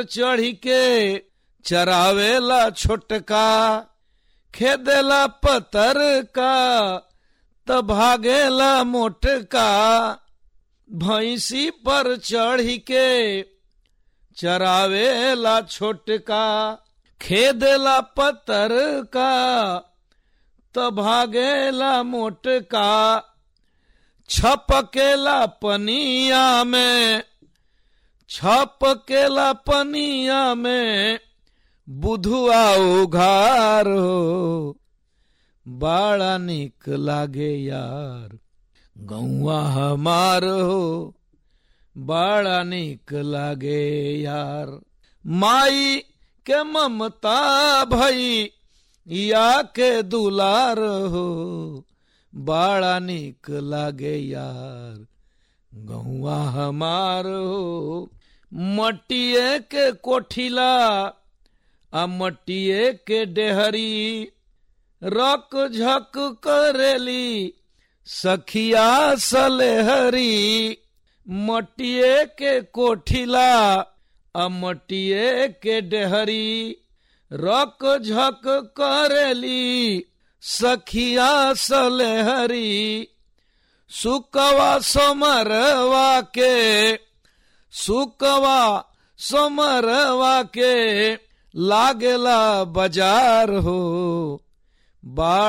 चढ़ी के चरावेला छोटका खेदेला पतर का त भागेला मोटका भैंसी पर चढ़ी के चरावेला छोटका खेदेला पतर का त भागेला मोटका छपकेला पनिया में छपकेला पनिया में बुधुआ उघार हो बड़ा निक लागे यार गौआ हमार हो बड़ा निक लागे यार माई के ममता भई या के दुलार हो बड़ा निक लागे यार गहुआ हमार हो मटिए के कोठिला आ मटिए के डेहरी रक झक करेली सखिया सलेहरी मटिए के कोठिला आ मटिए के डेहरी रक झक करेली सखिया सलेहरी सुकवा समरवा के सुकवा समरवा के लागेला बाजार हो बाढ़